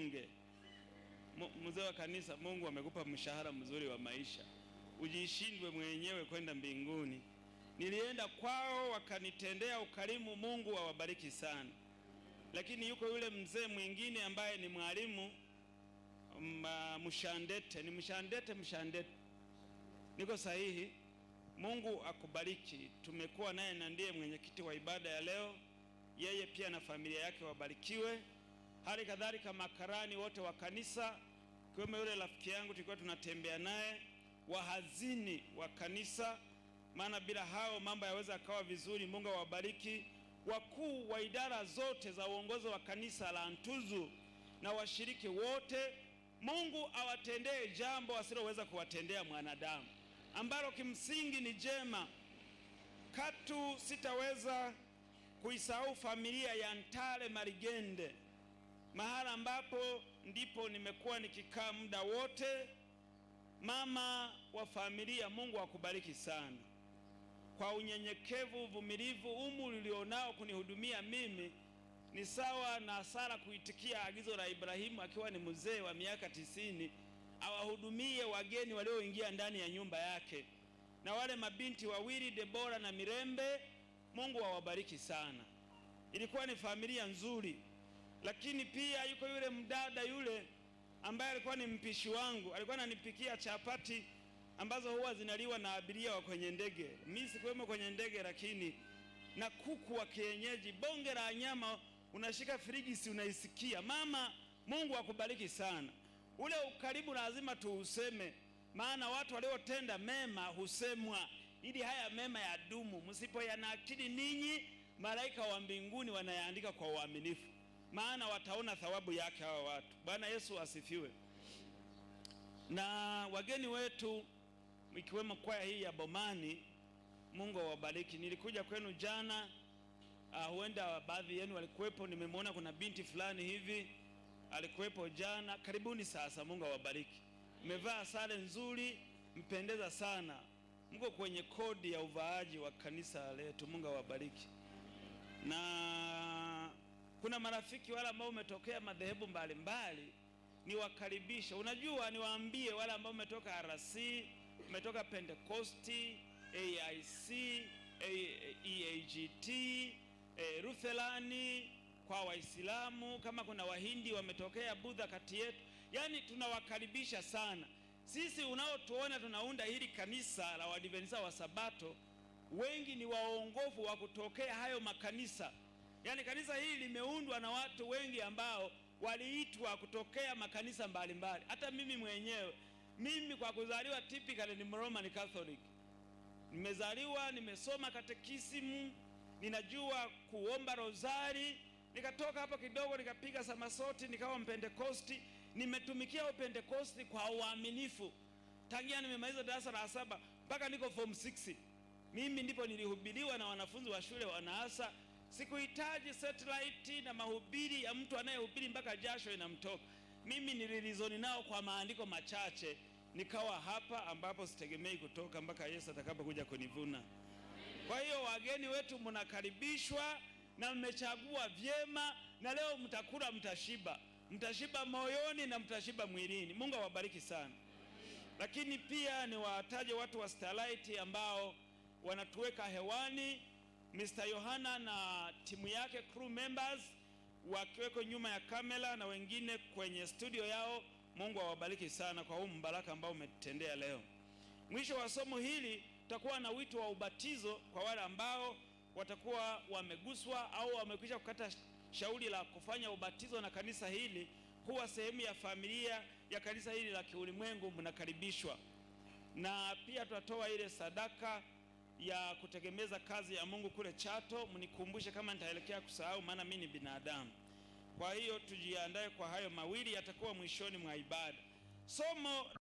ujinyonge. Mu- Mzee wa kanisa, Mungu amekupa mshahara mzuri wa maisha, ujishindwe mwenyewe kwenda mbinguni. Nilienda kwao wakanitendea ukarimu, Mungu awabariki sana. Lakini yuko yule mzee mwingine ambaye ni mwalimu ma- Mshandete, ni Mshandete, Mshandete, niko sahihi? Mungu akubariki. Tumekuwa naye na ndiye mwenyekiti wa ibada ya leo, yeye pia na familia yake wabarikiwe. Hali kadhalika makarani wote wa kanisa, kiwemo yule rafiki yangu tulikuwa tunatembea naye, wahazini wa kanisa, maana bila hao mambo yaweza akawa vizuri. Mungu awabariki. Wakuu wa idara zote za uongozi wa kanisa la Ntuzu na washiriki wote, Mungu awatendee jambo asiloweza kuwatendea mwanadamu, ambalo kimsingi ni jema. Katu sitaweza kuisahau familia ya Ntale Marigende, mahala ambapo ndipo nimekuwa nikikaa muda wote. Mama wa familia, Mungu akubariki sana kwa unyenyekevu, uvumilivu, umri ulionao kunihudumia mimi ni sawa na Sara kuitikia agizo la Ibrahimu akiwa ni mzee wa miaka tisini awahudumie wageni walioingia ndani ya nyumba yake, na wale mabinti wawili Debora na Mirembe, Mungu awabariki sana. Ilikuwa ni familia nzuri, lakini pia yuko yule mdada yule ambaye alikuwa ni mpishi wangu, alikuwa ananipikia chapati ambazo huwa zinaliwa na abiria wa kwenye ndege. Mimi sikuwemo kwenye ndege, lakini na kuku wa kienyeji, bonge la nyama, unashika frigisi unaisikia. Mama, Mungu akubariki sana. Ule ukaribu lazima tuuseme, maana watu waliotenda mema husemwa, ili haya mema yadumu. Msipoyanakili ninyi, malaika wa mbinguni wanayaandika kwa uaminifu, maana wataona thawabu yake hawa watu. Bwana Yesu asifiwe. Na wageni wetu ikiwemo kwaya hii ya Bomani, Mungu awabariki. Nilikuja kwenu jana, uh, huenda baadhi yenu walikuwepo. Nimemwona kuna binti fulani hivi alikuwepo jana. Karibuni sasa, Mungu awabariki. Mmevaa sare nzuri, mpendeza sana, mko kwenye kodi ya uvaaji wa kanisa letu. Mungu awabariki. Na kuna marafiki wale ambao umetokea madhehebu mbalimbali, niwakaribishe. Unajua, niwaambie wale ambao umetoka RC, umetoka Pentekosti, AIC, A- EAGT, eh, Lutherani kwa Waislamu, kama kuna Wahindi wametokea Budha kati yetu, yaani tunawakaribisha sana. Sisi unaotuona tunaunda hili kanisa la Waadventista wa Sabato, wengi ni waongofu wa kutokea hayo makanisa. Yaani kanisa hili limeundwa na watu wengi ambao waliitwa kutokea makanisa mbalimbali. Hata mimi mwenyewe, mimi kwa kuzaliwa typically ni Roman Catholic. Nimezaliwa, nimesoma katekisimu, ninajua kuomba rozari, nikatoka hapo kidogo nikapiga samasoti, nikawa mpentekosti. Nimetumikia upentekosti kwa uaminifu tangia nimemaliza darasa la saba mpaka niko form 6. Mimi ndipo nilihubiriwa na wanafunzi wa shule wanaasa. Sikuhitaji satellite na mahubiri ya mtu anayehubiri mpaka jasho inamtoka. Mimi nililizoni nao kwa maandiko machache, nikawa hapa ambapo sitegemei kutoka mpaka Yesu atakapokuja kunivuna. Kwa hiyo wageni wetu mnakaribishwa na mmechagua vyema, na leo mtakula, mtashiba, mtashiba moyoni na mtashiba mwilini. Mungu awabariki sana. Lakini pia niwataje watu wa Starlight ambao wanatuweka hewani, Mr. Yohana na timu yake crew members wakiweko nyuma ya kamera na wengine kwenye studio yao. Mungu awabariki sana kwa huu mbaraka ambao umetutendea leo. Mwisho wa somo hili tutakuwa na wito wa ubatizo kwa wale ambao watakuwa wameguswa au wamekwisha kukata shauri la kufanya ubatizo na kanisa hili, huwa sehemu ya familia ya kanisa hili la kiulimwengu, mnakaribishwa. Na pia tutatoa ile sadaka ya kutegemeza kazi ya Mungu kule Chato. Mnikumbushe kama nitaelekea kusahau, maana mimi ni binadamu. Kwa hiyo tujiandae kwa hayo mawili, yatakuwa mwishoni mwa ibada. Somo